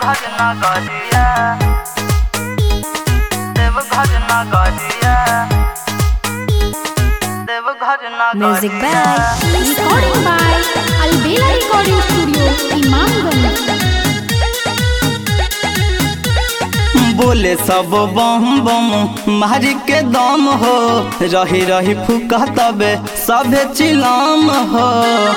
देवघर नगरिया देवघर नगरिया देवघर Music नगरिया by Recording by Albela Recording Studio, Imamganj. बोले सब बम बम मारी के दम हो रही रही फुका तबे सभे चिलाम हो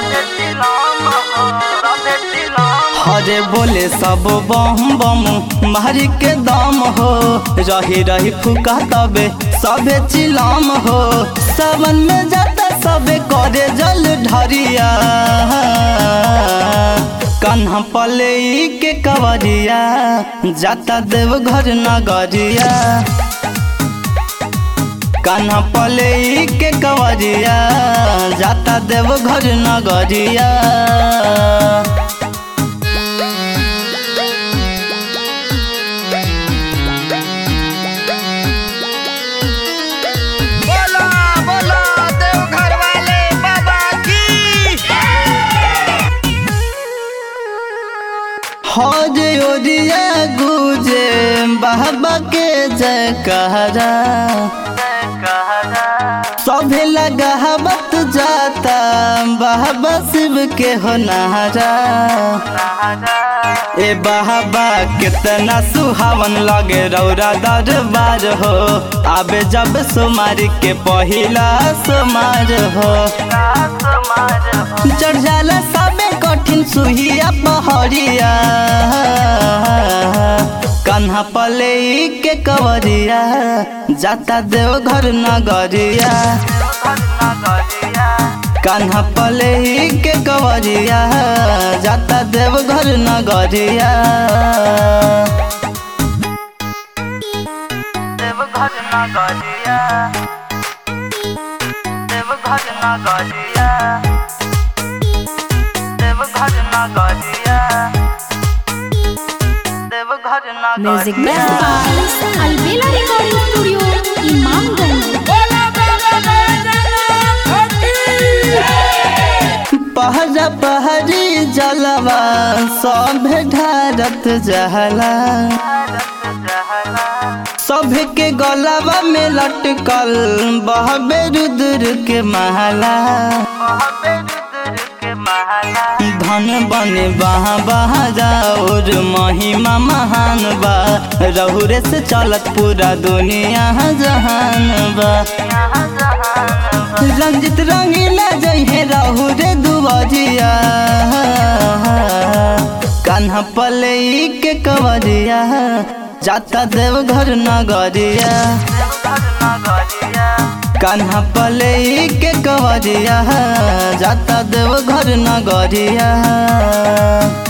हरे बोले सब बम बम मारी के दम हो रही रही फुका तबे सभे चिलाम हो सावन में जाता सबे करे जल ढरिया कन्हा पले के कवरिया जाता देवघर नगरिया कन्हा पले के कवरिया जाता देवघर नगरिया बोला बोला देवघर वाले बाबा की हज ओरिया गुजे बाबा के जयकारा सभे लगावत जाता बाबा शिव के हो नहारा ए बाबा कितना सुहावन लगे रौरा दरबार हो आबे जब सोमार के पहिला सोमार हो चढ़ जाला सबे कठिन सुहिया पहरिया कन्हा पले के कवरिया जाता देवघर नगरिया कन्हा पले के कवरिया जाता देवघर नगरिया देवघर नगरिया देवघर नगरिया देवघर नगरिया देवघर Music नगरिया by Albela Recording Studio, Imamganj. बोला बाबा बैजनाथ की पहरा पहरी जलवा सब ढारत जहला सब के गलवा में लटकल बहबे रुद्र के महला धन बने बहा बहा जाओर महिमा महान बा रहुरे से चलत पूरा दुनिया जहान बा रंजित रंगीला जइहे रहु रे दुबजिया कान्हा पले के कवरिया जाता देवघर नगरिया कान्हा पले के कवरिया जाता देवघर नगरिया